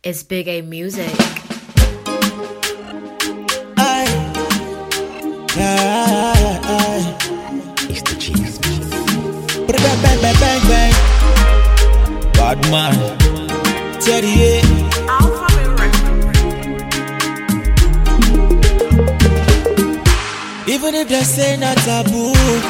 It's Big A Music. Aye. Aye, aye. It's the cheese. Bang, bang, bang, bang, bang. Bad man. Teddy, yeah. Even if they say not taboo,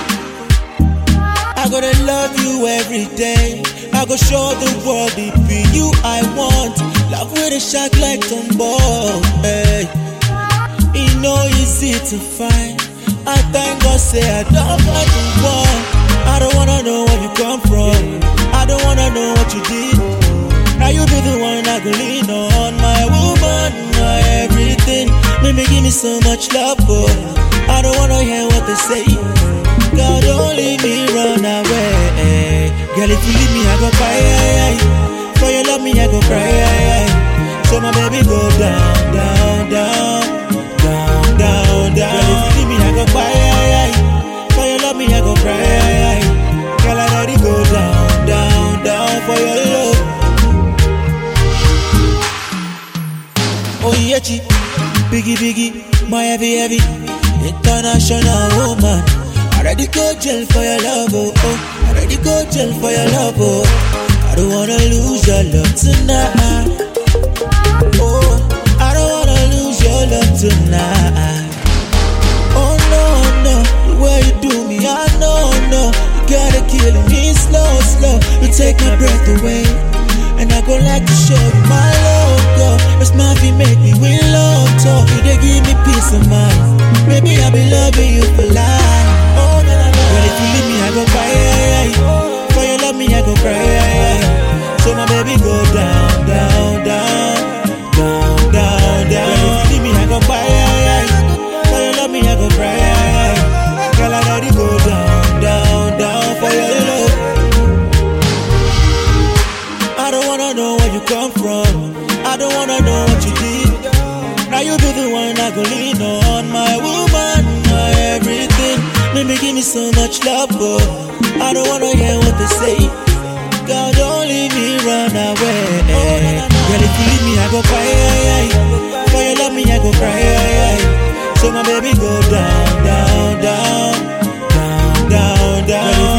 I gotta love you every day. I go show the world it be you I want. Love with a shot like Tombow. Hey. It no easy to find. I thank God say I don't find the one. I don't wanna know where you come from. I don't wanna know what you did. Now you be the one I go lean on. My woman, my everything. Maybe give me so much love, but I don't wanna hear what they say. God, don't leave me run away. Girl, if you leave me, I go cry. For your love, me, I go cry. So my baby go down, down, down, down, down, down. Girl, if you leave me, I go cry. For your love, me, I go cry. Girl, I gotta go down, down, down for your love. Oh yeah, chi, biggie, biggie, my heavy, heavy, international woman. I ready go jail for your love, oh, oh. I ready go jail for your love, oh. I don't wanna lose your love tonight. Oh, I don't wanna lose your love tonight. Oh no, no, the way you do me, I know, no. You gotta kill me slow, slow. You take my breath away. And I go like to show you my love, girl. It's my feet make me win love talk. You they give me peace of mind. Maybe I'll be loving you for life. Oh, no, no, no. Girl, if you leave me, I go cry. For your love me, I go cry. So my baby go down, down, down, down, down, down. Girl, if you leave me, I go cry. For your love me, I go cry. Girl, I gotta go down, down, down for your love. I don't wanna know where you come from. I don't wanna know what you did. Now you be the one I go lean on. My woman, my everything. Maybe give me so much love, but I don't wanna hear what they say. God, don't leave me run away. Girl, if you leave me, I go cry. For your love, me, I go cry. So my baby go down, down, down, down, down, down. Girl, if